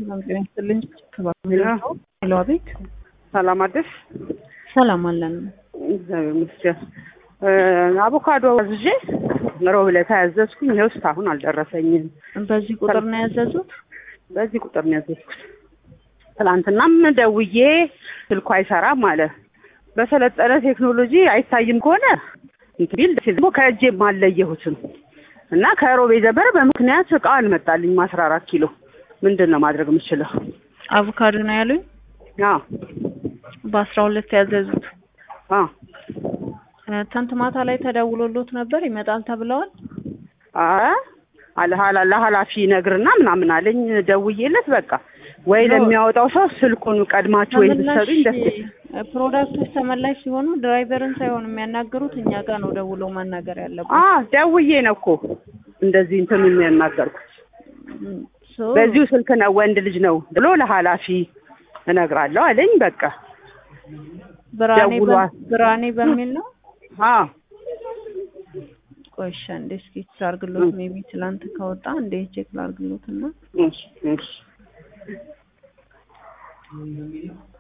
ሰላም ጤና ይስጥልኝ። ሄሎ፣ አቤት። ሰላም አደርሽ? ሰላም አለን። እግዚአብሔር ይመስገን። አቮካዶ አዝዤ ሮብ ዕለት ያዘዝኩኝ ይኸው እስካሁን አልደረሰኝም። በዚህ ቁጥር ነው ያዘዙት? በዚህ ቁጥር ነው ያዘዝኩት። ትናንትናም ደውዬ ስልኩ አይሰራም አለ። በሰለጠነ ቴክኖሎጂ አይታይም ከሆነ እንትን ቢል ደስ ይላል። ደግሞ ከእጄም አልለየሁትም እና ከሮብ የጀመረ በምክንያት እቃ አልመጣልኝም። አስራ አራት ኪሎ ምንድን ነው ማድረግ የምችለው? አቮካዶ ነው ያሉኝ። አዎ በአስራ ሁለት ያዘዙት። አዎ ትናንት ማታ ላይ ተደውሎሎት ነበር ይመጣል ተብለዋል። አለ ለኃላፊ ነግርና ምናምን አለኝ። ደውዬለት በቃ ወይ ለሚያወጣው ሰው ስልኩን ቀድማችሁ ወይ ብትሰጡኝ ደስ ፕሮዳክቶች ተመላሽ ሲሆኑ ድራይቨርን ሳይሆን የሚያናገሩት እኛ ጋር ነው ደውለው ማናገር ያለበት። አ ደውዬ ነው እኮ እንደዚህ እንትን የሚያናገርኩት። በዚሁ ስልክ ነው ወንድ ልጅ ነው ብሎ ለኃላፊ እነግራለሁ አለኝ። በቃ ብርሃኔ ደውሏል። ብርሃኔ በሚል ነው። አ ቆይ እሺ፣ እንዴ እስኪ ላድርግሎት። ሜቢ ትላንት ከወጣ እንዴ ቼክ ላድርግሎት እና እሺ እሺ